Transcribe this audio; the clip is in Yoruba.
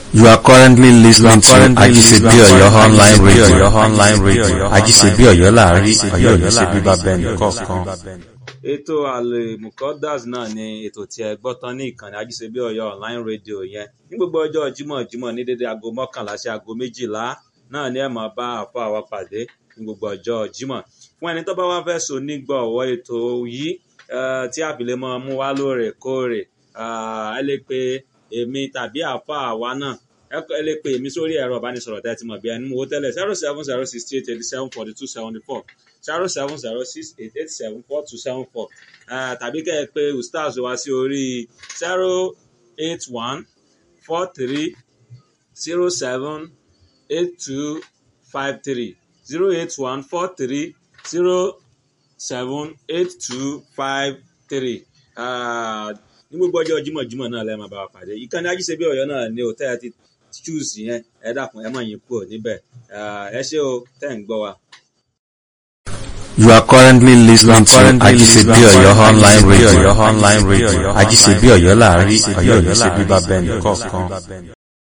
You are currently listening to currently Ajisebi listening to Oyo online Ajisebi radio. Oyo online radio. Ajisebi Oyo láàrin Ajisebi Ọ̀yọ́ Ọ̀yọ́ ní ṣe bíbá láàrin, bẹ́ẹ̀ Ọ̀yọ́ ní ṣe nìkọ̀ọ̀kan. bíbá bẹ́ẹ̀ ètò àlèmùkọ́dàs náà ni ètò tí ẹ gbọ́ tán ní ìkànnì ajíṣebí ọ̀yọ́ online radio yẹn ní gbogbo ọjọ́ jímọ̀ jímọ̀ ní dédé aago mọ́kànlá sí aago méjìlá náà ni ẹ máa bá àfọ àwa pàdé ní gbogbo ọjọ́ jímọ̀ fún ẹni tó bá wá fẹ́ so nígbọ̀wọ́ ètò yìí eh, tí àbílẹ̀ máa mú wá lóòrèkóòrè ah, ẹ lè pe èmi tàbí àfọ àwa náà ẹ kọ- ẹ lè pe èmi sórí ẹ̀rọ ìbánisọ̀rọ̀ tẹ́ ẹ ti mọ̀ bí ẹni mú owó tẹ́lẹ̀ zero seven zero sixty eight eighty seven forty two seventy four zero seven zero six eight eight seven four two seven four tàbí kẹ́ ẹ pé ustaz wá sí orí zero eight one four three zero seven eight two five three zero eight one four three zero seven eight two five three ní gbogbo ọjọ́ jímọ̀jímọ̀ náà lẹ́ẹ̀ máa bá wa pàdé ìkànnì ajíṣebí ọ̀yọ́ náà ni ò tẹ́ ẹ ti choose yẹn ẹ dákun ẹ má yín kúrò níbẹ̀ Ah, ẹ ṣé o tẹ́ ń gbọ́ wa. You are currently listening to currently Ajisebi listening to Oyo online Ajisebi radio. Oyo online radio. Ajisebi Ọ̀yọ́ láàrin Ajisebi Ọ̀yọ́ ní Ọ̀yọ́ ṣe bíbá láàrin, bẹ́ẹ̀ Ọ̀yọ́ ní ṣe nìkọ̀ọ̀kan. bíbá bẹ́ẹ̀